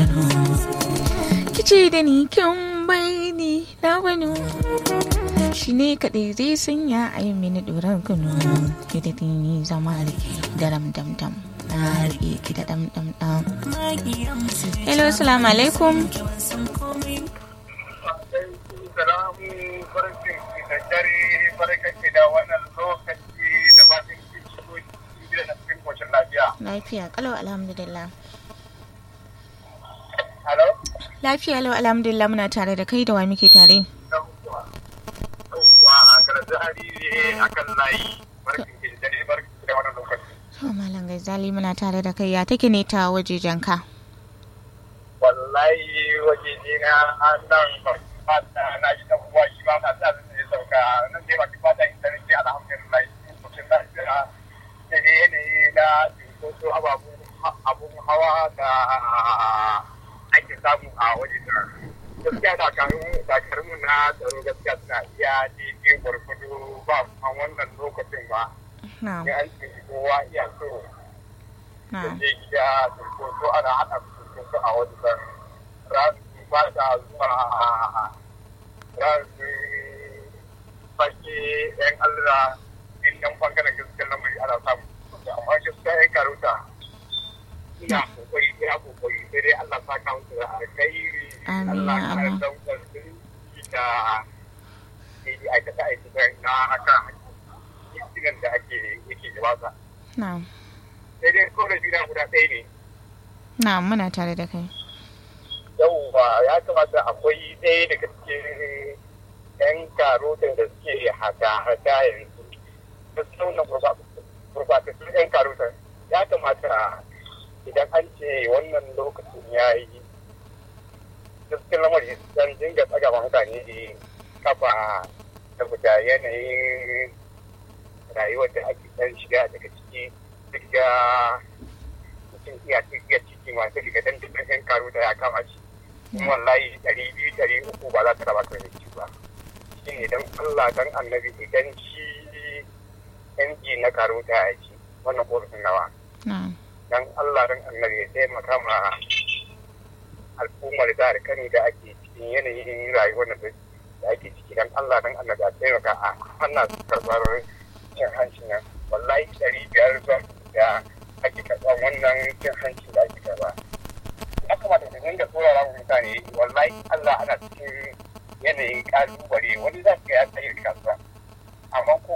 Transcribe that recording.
Kano. Kice da ni kin bai ni na wani shi ne kaɗai zai sanya a yi mini ɗoran kunu ki da ni zama rike daram dam dam na rike ki da dam dam dam hello assalamu alaikum salamu barkin da dare barkan da wannan lokaci da ba ta cikin cikin da cikin koshin lafiya. lafiya kalau alhamdulillah Hello? lafiya lau alhamdulillah muna tare da kai da wa muke tare Yawwa. Yawwa a karatu hariri a kan layi. Barkin da dare barkin da wannan lokaci. to malam gaizali muna tare da kai ya take ne ta wajejen ka Wallahi waje ne na nan ba ta na ji dan uwa shi ma na sa zan yi sauka nan dai ba ki fata in tare ki alhamdulillah koshin lafiya da dai yanayi na cinkoso ababun abun hawa da ake samu a waje da gaskiya dakarun dakarun na tsaro gaskiya suna iya daidai gwargwado ba a wannan lokacin ba na in an ce kowa iya so na da je gida cinkoso ana haɗa cinkoso a waje da rasu ba ta zuwa rasu fage yan allah in yan bangaren gaskiyar lamari ana samu amma gaskiya yan karuta ina kokari ina kokari sai dai Allah sa ka musu da alkhairi Amin, Allah ya ka Allah. daukar su da yi aikata aikata na akan hakkin da ake yake gabata na sai dai kawai juna guda ɗaya ne na muna tare da kai yauwa ya kamata akwai ɗaya daga cikin yan karotin da suke hada-hada yanzu da saunan gurbatattun yan karotin ya kamata idan an ce wannan lokacin ya yi gaskiyar lamari dan dinga tsaga ma mutane kafa saboda yanayin rayuwar da ake dan shiga daga ciki duk da mutum iya iya ciki masu daga dan dukkan yan karo da ya kama shi in wallahi ɗari biyu ɗari uku ba za ta raba ka da shi ba shi ne dan Allah dan annabi idan shi yanki na karo ta ya ci wannan korafin nawa na dan Allah dan annabi ya taimaka ma al'ummar jihar Kano da ake cikin yanayin rayuwar da da ake ciki dan Allah dan annabi a taimaka a hana su karɓar cin hanci nan wallahi ɗari biyar zuwa da ake karɓar wannan cin hanci da ake karɓa ya kamata su dinga tsorara wa mutane wallahi Allah ana cikin yanayin ƙalubale wani za su ga ya tsaye kasuwa amma ko